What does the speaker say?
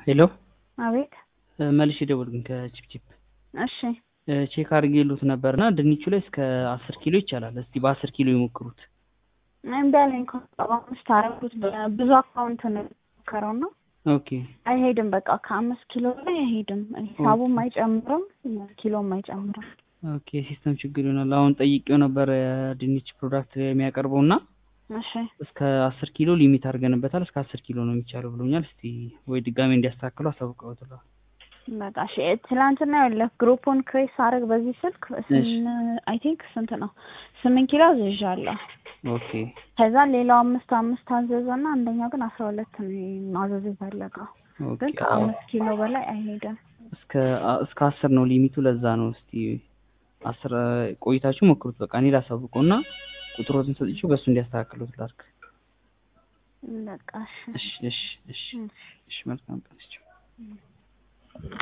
ሄሎ አቤት መልሼ ደወልኩኝ ከቺፕቺፕ እሺ ቼክ አድርጌሉት ነበርና ድንቹ ላይ እስከ አስር ኪሎ ይቻላል። እስቲ በአስር ኪሎ ይሞክሩት። እምቢ አለኝ እኮ በአምስት አደረኩት ብዙ አካውንት ነው የሞከረው ነው ኦኬ አይሄድም። በቃ ከአምስት ኪሎ ላይ አይሄድም። ሂሳቡም አይጨምርም፣ ኪሎም አይጨምርም። ኦኬ ሲስተም ችግር ይሆናል። አሁን ጠይቄው ነበር የድንች ፕሮዳክት የሚያቀርበው እና እሺ እስከ አስር ኪሎ ሊሚት አድርገንበታል። እስከ አስር ኪሎ ነው የሚቻለው ብሎኛል። እስቲ ወይ ድጋሜ እንዲያስተካክሉ አሳውቀውትለዋል። በቃ እሺ። ትላንትና ያለ ግሩፑን ክሬስ አረግ በዚህ ስልክ አይ ቲንክ ስንት ነው ስምንት ኪሎ አዝዣለሁ። ኦኬ ከዛ ሌላው አምስት አምስት አዘዘና አንደኛው ግን አስራ ሁለት ነው ማዘዝ የፈለገው ኦኬ ግን ከአምስት ኪሎ በላይ አይሄድም። እስከ እስከ አስር ነው ሊሚቱ። ለዛ ነው እስቲ አስር ቆይታችሁ ሞክሩት። በቃ እኔ ላሳውቀው እና ቁጥሮትን ሰጥቼው በእሱ እንዲያስተካክሉት ላድርግ። በቃ እሺ እሺ እሺ እሺ እሺ መልካም ቀን።